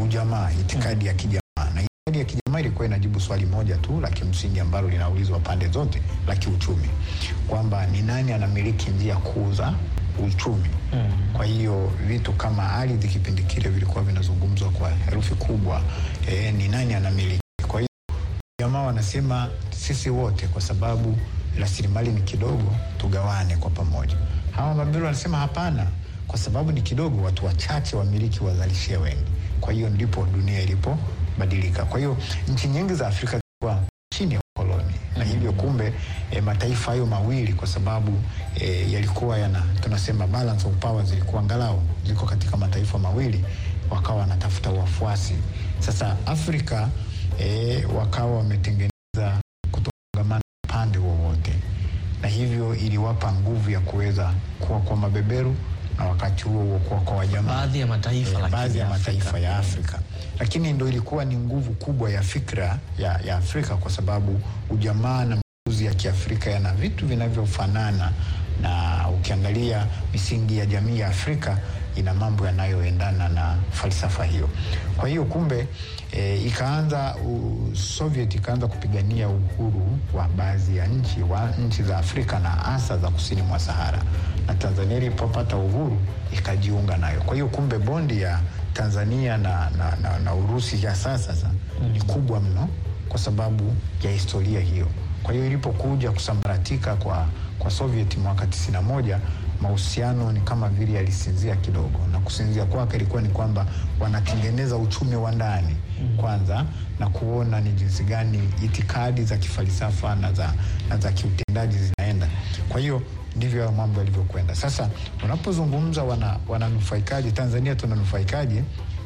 ujamaa, itikadi ya kijamaa. Na itikadi ya kijamaa ilikuwa inajibu swali moja tu la kimsingi ambalo linaulizwa pande zote la kiuchumi, kwamba ni nani anamiliki njia kuu za uchumi. Kwa hiyo vitu kama ardhi kipindi kile vilikuwa vinazungumzwa kwa herufi kubwa, eh, ni nani anamiliki. Kwa hiyo jamaa wanasema sisi wote, kwa sababu rasilimali ni kidogo, tugawane kwa pamoja. Hawa mabeberu wanasema hapana, kwa sababu ni kidogo, watu wachache wamiliki wazalishie wengi. Kwa hiyo ndipo dunia ilipobadilika. Kwa hiyo nchi nyingi za Afrika zilikuwa chini ya ukoloni na hivyo kumbe e, mataifa hayo mawili kwa sababu e, yalikuwa yana tunasema balance of power zilikuwa angalau ziko katika mataifa mawili, wakawa wanatafuta wafuasi. Sasa Afrika e, wakawa wametengeneza kutofungamana upande wowote, na hivyo iliwapa nguvu ya kuweza kuwa kwa mabeberu na wakati huo huo kuwa kwa wajamaa Baadhi ya mataifa eh, lakini baadhi ya ya Afrika. mataifa ya Afrika, lakini ndo ilikuwa ni nguvu kubwa ya fikra ya, ya Afrika kwa sababu ujamaa na makuzi ya Kiafrika yana vitu vinavyofanana, na ukiangalia misingi ya jamii ya Afrika ina mambo yanayoendana na falsafa hiyo. Kwa hiyo kumbe e, ikaanza u, Soviet ikaanza kupigania uhuru wa baadhi ya nchi wa nchi za Afrika na hasa za kusini mwa Sahara, na Tanzania ilipopata uhuru ikajiunga nayo. Kwa hiyo kumbe bondi ya Tanzania na, na, na, na Urusi ya sasa sasa ni kubwa mno kwa sababu ya historia hiyo. Kwa hiyo ilipokuja kusambaratika kwa, kwa Soviet mwaka 91 mahusiano ni kama vile yalisinzia kidogo, na kusinzia kwake ilikuwa ni kwamba wanatengeneza uchumi wa ndani kwanza na kuona ni jinsi gani itikadi za kifalsafa na za, na za kiutendaji zinaenda. Kwa hiyo ndivyo hayo mambo yalivyokwenda. Sasa unapozungumza wana, wananufaikaje Tanzania, tunanufaikaje?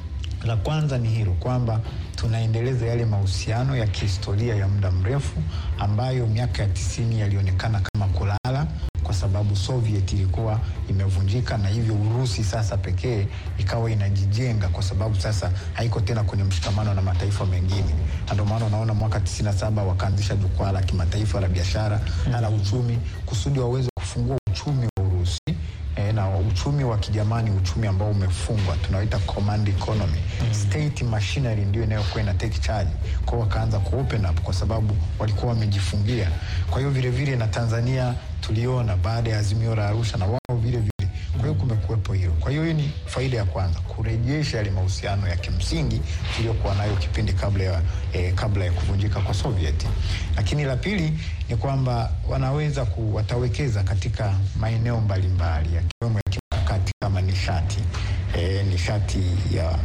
La kwanza ni hilo kwamba tunaendeleza yale mahusiano ya kihistoria ya muda mrefu ambayo miaka ya tisini yalionekana kama kulala kwa sababu Soviet ilikuwa imevunjika na hivyo Urusi sasa pekee ikawa inajijenga kwa sababu sasa haiko tena kwenye mshikamano na mataifa mengine, na ndio maana unaona mwaka 97 wakaanzisha jukwaa la kimataifa la biashara na la uchumi kusudi waweze kufungua uchumi wa Urusi eh, na uchumi wa kijamani, uchumi ambao umefungwa tunaoita command economy. State machinery ndio inayokuwa ina take charge kwao, wakaanza ku open up kwa sababu walikuwa wamejifungia. Kwa hiyo vile vile na Tanzania tuliona baada ya azimio la Arusha na wao vile vile kwa hiyo kumekuwepo hilo. Kwa hiyo hii ni faida ya kwanza, kurejesha yale mahusiano ya kimsingi tuliyokuwa nayo kipindi kabla ya, eh, kabla ya kuvunjika kwa Soviet. Lakini la pili ni kwamba wanaweza ku, watawekeza katika maeneo mbalimbali yakiwemo ya kimkakati kama nishati eh, nishati ya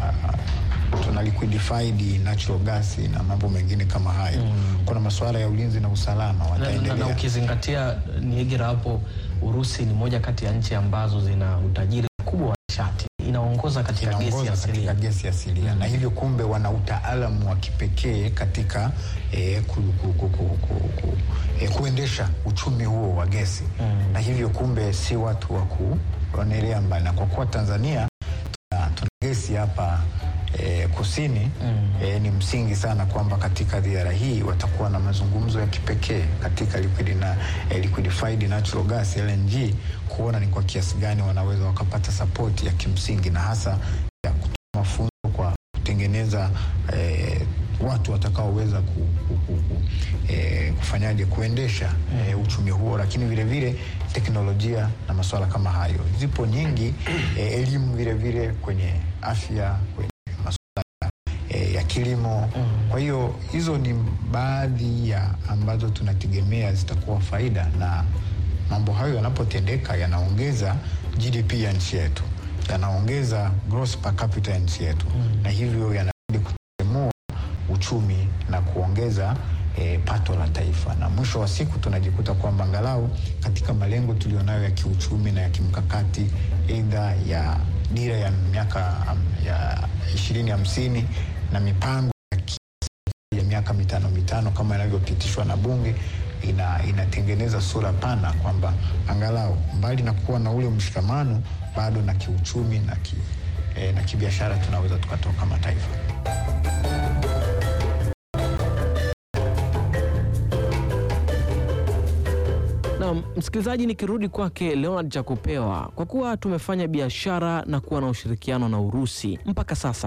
tuna liquefied natural gas na mambo mengine kama hayo. Kuna masuala ya ulinzi na usalama na, na, na wataendelea ukizingatia Niegera hapo, Urusi ni moja kati ya nchi ambazo zina utajiri mkubwa wa nishati, inaongoza katika gesi inaongoza asilia. katika gesi asilia na hivyo kumbe wana utaalamu wa kipekee katika eh, ku, ku, ku, ku, ku, ku, eh, kuendesha uchumi huo wa gesi na hivyo kumbe si watu wa kuonelea mbali, na kwa kuwa Tanzania tuna, tuna gesi hapa eh, kusini eh, ni msingi sana kwamba katika ziara hii watakuwa na mazungumzo ya kipekee katika liquid na, eh, liquefied natural gas LNG kuona ni kwa kiasi gani wanaweza wakapata sapoti ya kimsingi na hasa ya kutoa mafunzo kwa kutengeneza eh, watu watakaoweza ku, ku, ku, ku, eh, kufanyaje kuendesha eh, uchumi huo, lakini vile vile teknolojia na masuala kama hayo zipo nyingi eh, elimu vile vile kwenye afya kwenye masuala eh, ya kilimo. Kwa hiyo hizo ni baadhi ya ambazo tunategemea zitakuwa faida, na mambo hayo yanapotendeka yanaongeza GDP ya nchi yetu, yanaongeza gross per capita ya nchi yetu, na hivyo yanazidi kutemua uchumi na kuongeza eh, pato la taifa, na mwisho wa siku tunajikuta kwamba angalau katika malengo tulionayo ya kiuchumi na ya kimkakati, aidha ya dira ya miaka um, ya ishirini hamsini na mipango ya ki- ya miaka mitano mitano kama inavyopitishwa na Bunge ina, inatengeneza sura pana kwamba angalau mbali na kuwa na ule mshikamano bado na kiuchumi na, ki, eh, na kibiashara tunaweza tukatoka mataifa. Na msikilizaji, nikirudi kwake Leonard Chakupewa, kwa kuwa tumefanya biashara na kuwa na ushirikiano na Urusi mpaka sasa,